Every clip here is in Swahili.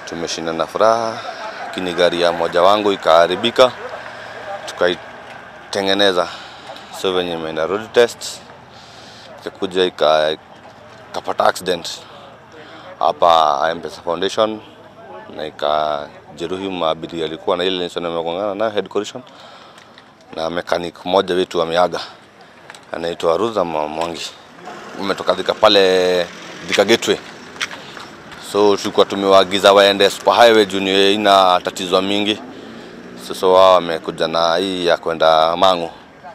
tumeshinda na furaha, lakini gari ya moja wangu ikaharibika, tukaitengeneza. So venye imeenda road test ikakuja ika- ikapata accident hapa M-Pesa Foundation na ikajeruhi maabiria alikuwa na ile nisema amegongana nayo head collision, na mechanic mmoja wetu ameaga, anaitwa Ruza Mwangi, umetoka Thika pale Thika Gateway. So tulikuwa tumewaagiza waende super highway juu ni ina tatizo mingi. Sasa wao wamekuja na hii ya kwenda Mang'u.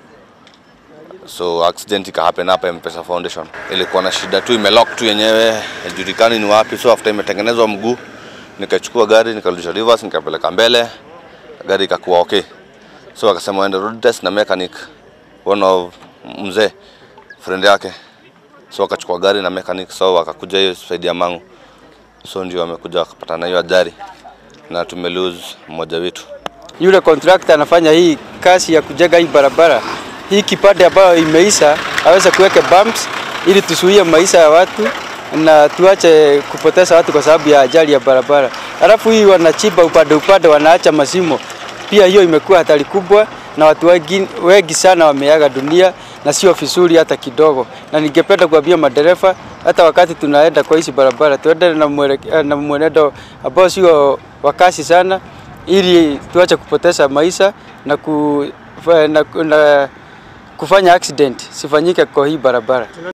So accident ika happen hapa M-Pesa Foundation. Ilikuwa na shida tu, imelock tu yenyewe, haijulikani ni wapi. So after imetengenezwa mguu, nikachukua gari nikarudisha reverse, nikapeleka mbele, gari ikakuwa okay. So akasema waende road test na mechanic, one of mzee friend yake. So akachukua gari na mechanic, so wakakuja hiyo side ya Mang'u. So ndio wamekuja wakapata na hiyo ajali na tume lose mmoja wetu. yule contractor anafanya hii kazi ya kujenga hii barabara, hii kipande ambayo imeisha aweze kuweka bumps ili tusuie maisha ya watu na tuache kupoteza watu kwa sababu ya ajali ya barabara. Alafu hii wanachimba upande upande, wanaacha masimo, pia hiyo imekuwa hatari kubwa na watu wengi, wengi sana wameaga dunia na sio vizuri hata kidogo, na ningependa kuambia madereva hata wakati tunaenda kwa hizi barabara tuende na, mweleke- na mwenendo ambao sio wa kasi sana ili tuache kupoteza maisha na, ku, na, na kufanya accident sifanyike kwa hii barabara.